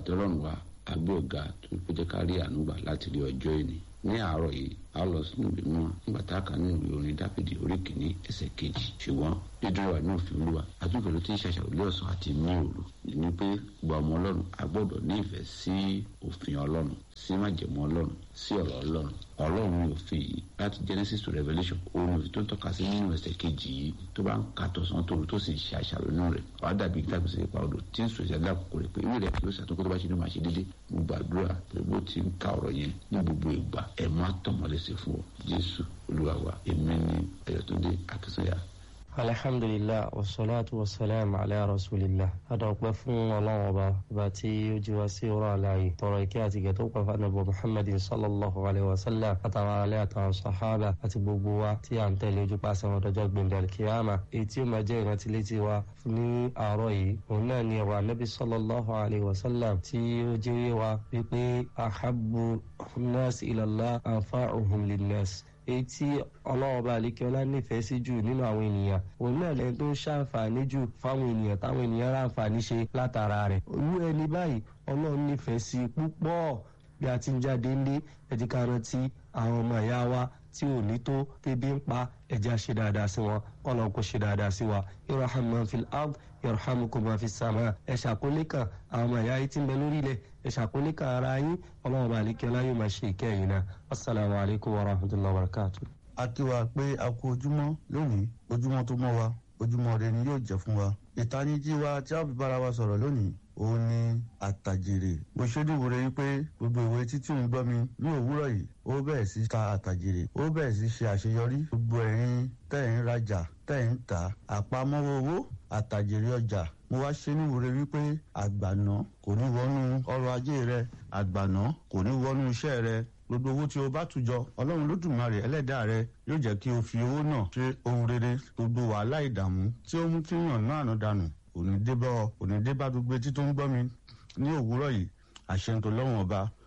àti ọlọ́run wa àgbẹ̀ ọ̀gá tó kó jẹ́ ká rí ànúgbà láti rí ọjọ́ ìní ní àárọ̀ yìí a lọ sínú ìwé mọ́ nígbà tá a kà nínú ìwé orin dáfídì orí kìíní ẹsẹ̀ kejì ṣùgbọ́n dídúró wà ní òfin olúwa àtúnkẹ́ ló ti ń ṣàṣàrò lé ọ̀sán àti ní òru ní pé gba ọmọ ọlọ́run a gbọ́dọ̀ ní ìfẹ́ sí òfin ọlọ́run sí májẹ̀mú ọlọ́run sí ọ̀rọ̀ ọlọ́run ọlọ́run ní òfin yìí láti genesis to revelation òun òfin tó ń tọ́ka sí nínú ẹsẹ̀ kejì yìí tó bá ń ka tọ̀sán tòru tó sì ṣe àṣàrò nínú rẹ̀ wàá dàbí gbàgbé sí ipa odò tí ń sọ ìṣẹ̀lẹ̀ àkókò rẹ̀ pé ìwé rẹ̀ kì í ṣàtúnkọ́ tó bá ṣe ní máa ṣe déédéé mo gbàdúrà pé bó ti ń ka ọ̀rọ̀ yẹn ní gbogbo ìgbà ẹ̀ má tọ̀mọ́lẹ́sẹ̀ fún ọ jésù olúwa wa èmi ni ẹ̀yọ̀túndé akínsọ́yà alhamdulilah wasalaatu wasalaam ala rasulillah adọ̀pẹ́ fún ọlọ́run ọba ọba tí ó jí wá sí ọ̀rọ̀ àlàyé tọrọ ìkẹ́ àti ìgẹ̀ tó pẹ́ fánàbọ̀ muhammadin sallallahu alayhi wa sallam àtàwọn alẹ́ àtàwọn sahaba àti gbogbo wa tí à ń tẹ̀lé ojú pàṣẹ wọn dọjọ́ gbẹ̀ndẹ̀ kíyàmà èyí tí ó máa jẹ́ ìrántí létí wa ní àárọ̀ yìí òun náà ni ọ̀rọ̀ anábì sallallahu alayhi wa sallam tí ó jẹ́ wa wípé ahabbu nas ilallah anfa'uhum linnas èyí tí ọlọ́run bá àlékẹ́ọ́lá nífẹ̀ẹ́ sí jù nínú àwọn ènìyàn òun náà lẹ́ni tó ń ṣàǹfààní jù fáwọn ènìyàn táwọn ènìyàn ráǹfààní ṣe látara rẹ̀ olú ẹni báyìí ọlọ́run nífẹ̀ẹ́ sí púpọ̀ bí a ti ń jáde ńlé ẹ̀jẹ̀ ká rántí àwọn ọmọ ìyá wa tí ò ní tó tẹ́bí ń pa ẹ̀jẹ̀ ṣe dáadáa sí wọn ọlọ́run kò ṣe dáadáa sí wa irham man fil ard yarhamukum man fis sama ẹ̀ ṣàkólé kan àwọn ọmọ ìyá yìí ti ń bẹ lórí ilẹ̀ ẹ̀ ṣàkólé kan ara yín ọlọ́run bá àlékẹ́ọ́lá yóò máa ṣe ìkẹyìn náà assalamu alaikum warahmatullahi wabarakatuh a kí wa pé a kú ojúmọ́ lónìí ojúmọ́ tó mọ́ wa ojúmọ́ rẹ ni yóò jẹ́ fún wa ìtanijí wa tí a fi bára wa sọ̀rọ̀ lónìí òun ni àtàjèrè mo ṣojú ìwúre wípé gbogbo ìwé títí ń gbọ́ mi ní òwúrọ̀ yìí ó bẹ̀rẹ̀ sí ta àtàjèrè ó bẹ̀rẹ̀ sí ṣe àṣeyọrí gbogbo ẹ̀yin tẹ̀ ń rajà tẹ̀ ń tà àpamọ́wọ́ owó àtàjèrè ọjà mo wá ṣe ní ìwúre wípé àgbàná kò ní wọnú ọrọ̀ ajé rẹ àgbàná kò ní wọnú iṣẹ́ rẹ gbogbo owó tí o bá tùjọ ọlọ́run lódùmarè ẹlẹ́dàá rẹ yóò jẹ́ kí o fi owó náà ṣe ohun rere gbogbo wàhálà ìdààmú tí ó mú kí yàn náà àná dànù òní débá òní débá gbogbo etí tó ń gbọ́ mi ní òwúrọ̀ yìí àṣẹ tó lọ́wọ́n ọba